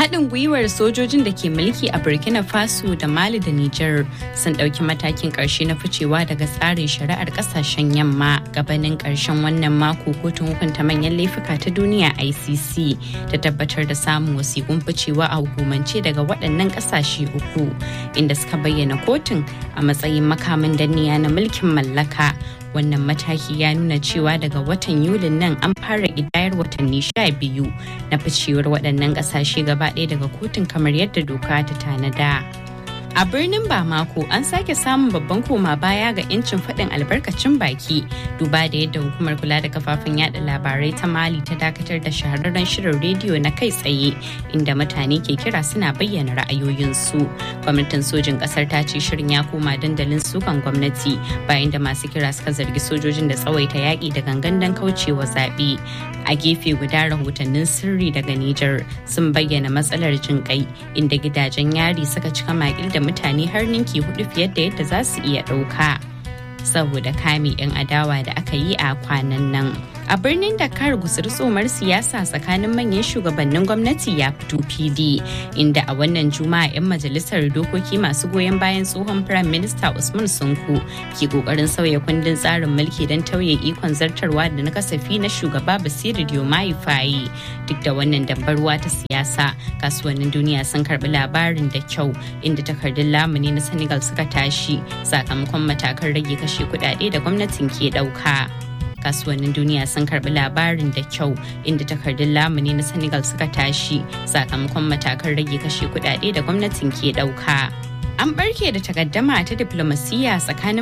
haɗin gwiwar sojojin da ke mulki a burkina faso da mali da niger sun ɗauki matakin ƙarshe na ficewa daga tsarin shari'ar ƙasashen yamma gabanin ƙarshen wannan mako kotun hukunta manyan laifuka ta duniya icc ta tabbatar da samun wasiƙun ficewa a hukumance daga waɗannan ƙasashe uku inda suka bayyana kotun a matsayin makamin danniya na mulkin mallaka wannan mataki ya nuna cewa daga watan yulin nan an fara idayar watanni sha biyu na ficewar waɗannan ƙasashe gaba ɗaya daga kotun kamar yadda doka ta tanada. A birnin Bamako an sake samun babban koma baya ga 'yancin faɗin albarkacin baki duba da yadda hukumar kula da kafafen yada labarai ta Mali ta dakatar da shahararren shirin rediyo na kai tsaye inda mutane ke kira suna bayyana ra'ayoyinsu. Gwamnatin sojin ƙasar ta ce shirin ya koma dandalin sukan gwamnati bayan da masu kira suka zargi sojojin da tsawaita yaƙi da gangan don kaucewa zaɓe. A gefe guda rahotannin sirri daga Nijar sun bayyana matsalar jin kai inda gidajen yari suka cika makil da mutane har ninki hudu fiye da yadda za su iya ɗauka saboda kame 'yan adawa da aka yi a kwanan nan. A birnin Dakar gusur tsomar siyasa tsakanin manyan shugabannin gwamnati ya fito fili inda a wannan juma'a 'yan majalisar dokoki masu goyon bayan tsohon Prime Minister Usman Sonko ke kokarin sauya kundin tsarin mulki don tauye ikon zartarwa da na kasafi na shugaba Basiru Diomaye Faye. Duk da wannan dambarwa ta siyasa, kasuwannin duniya sun karbi labarin da kyau inda takardun lamuni na Senegal suka tashi sakamakon matakan rage kashe kudade da gwamnatin ke dauka. kasuwannin duniya sun karbi labarin da kyau inda takardun lamuni na senegal suka tashi sakamakon matakan rage kashe kudade da gwamnatin ke dauka an barke da takaddama ta diplomasiyya tsakanin